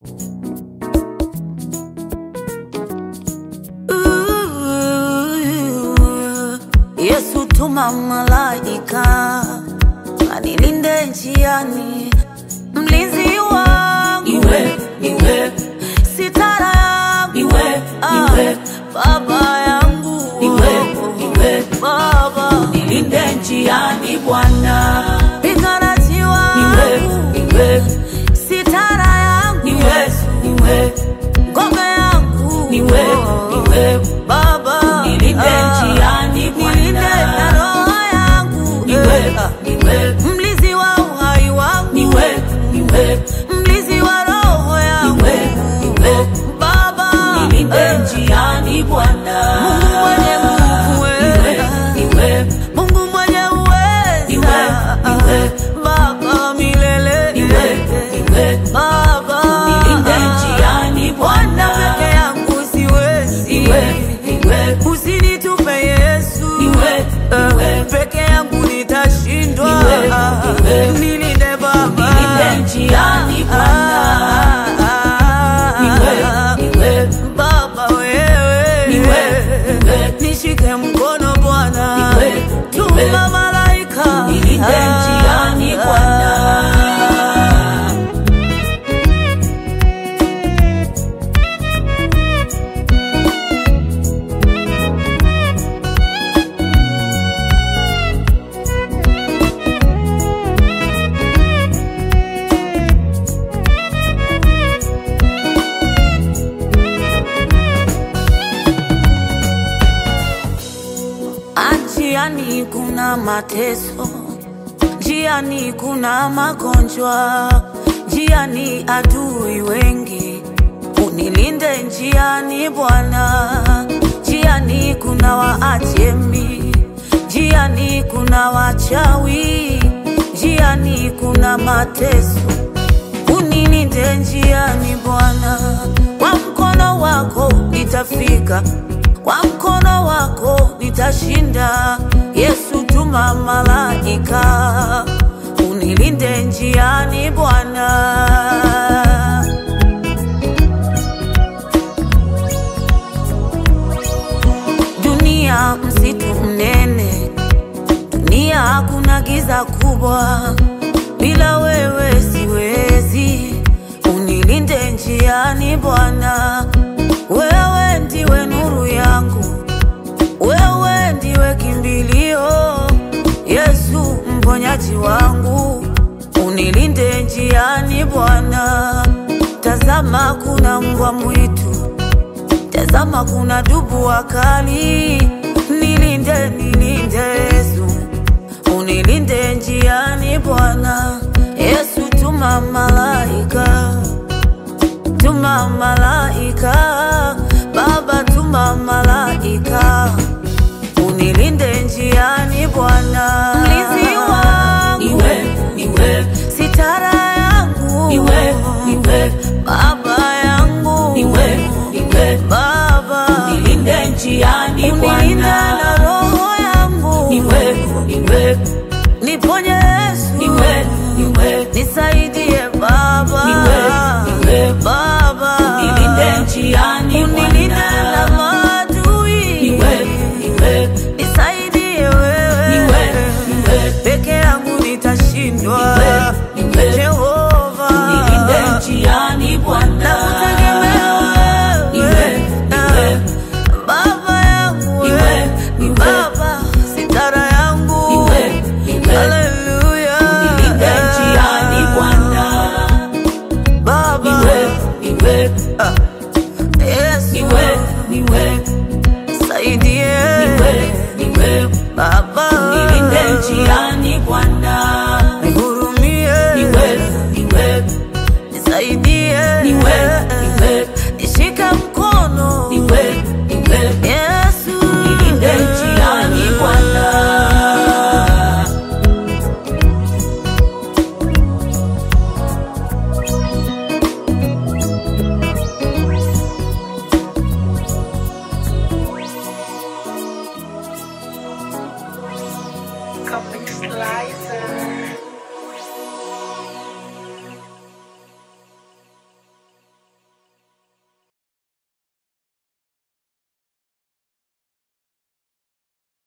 Yesu tuma malaika anilinde njiani, mlinzi wangu Iwe, iwe, sitara yangu Iwe, Ah, iwe. baba yangu Iwe, iwe. baba nilinde njiani Bwana. piganaji Iwe, wangu iwe, sitara yangu iwe, iwe, ngome yangu Iwe, iwe. baba nilinde Ah, njiani nilinde na Bwana. roho yangu Iwe, Eh, iwe, mlizi wa uhai wangu iwe, iwe, mlizi wa roho yangu Iwe, iwe. baba nilinde eh, njiani Bwana. Mungu mwenye nguvu Iwe, eh, iwe, Mungu mwenye uweza Iwe, iwe. baba milele iwe, iwe, baba nilinde njiani Bwana Bwana. peke yangu siwezi Iwe, iwe, usinitupe Yesu Iwe, Eh, iwe. peke yangu nitashindwa Iwe, iwe. nilinde baba Nilinde njiani Bwana. Iwe, iwe, baba wewe Iwe, iwe. nishike mkono Bwana Iwe, iwe. tuma malaika nilinde njiani Bwana. Njiani kuna mateso, njiani kuna magonjwa, njiani adui wengi. Unilinde njiani Bwana, njiani kuna waajemi, njiani kuna wachawi, njiani kuna mateso. Unilinde njiani Bwana, kwa mkono wako nitafika, kwa mkono wako nitashinda. Yesu, tuma malaika unilinde njiani Bwana. Dunia msitu mnene, dunia hakuna giza kubwa, bila wewe siwezi. Unilinde njiani Bwana, wewe ndiwe nuru yangu, wewe ndiwe kimbilio, Yesu mponyaji wangu, unilinde njiani Bwana. Tazama kuna mbwa mwitu Tazama kuna dubu wakali, nilinde nilinde Yesu, unilinde njiani Bwana. Yesu tuma malaika, tuma malaika, Baba tuma malaika, unilinde njiani Bwana. Mlinzi wangu, Iwe, iwe, sitara yangu, iwe, iwe, Baba yangu, iwe, iwe, Baba nilinde njiani unilinda na Bwana. roho yangu, Iwe, iwe, niponye Yesu, iwe, iwe, nisaidie Baba, Iwe, iwe. Baba nilinde njiani unilinda na Bwana. maadui, Iwe, iwe, nisaidie wewe, Iwe, iwe. peke yangu nitashindwa, Iwe, iwe. Jehova nilinde njiani Bwana. nakutegemea Iwe, wewe, iwe, Baba yangu Iwe, wewe, iwe. Baba sitara yangu Iwe, iwe. Haleluya. nilinde njiani Bwana. Baba Iwe, iwe, Yesu iwe, iwe, saidie iwe, iwe, Baba nilinde njiani Bwana. nihurumie Iwe, iwe, nisaidie iwe,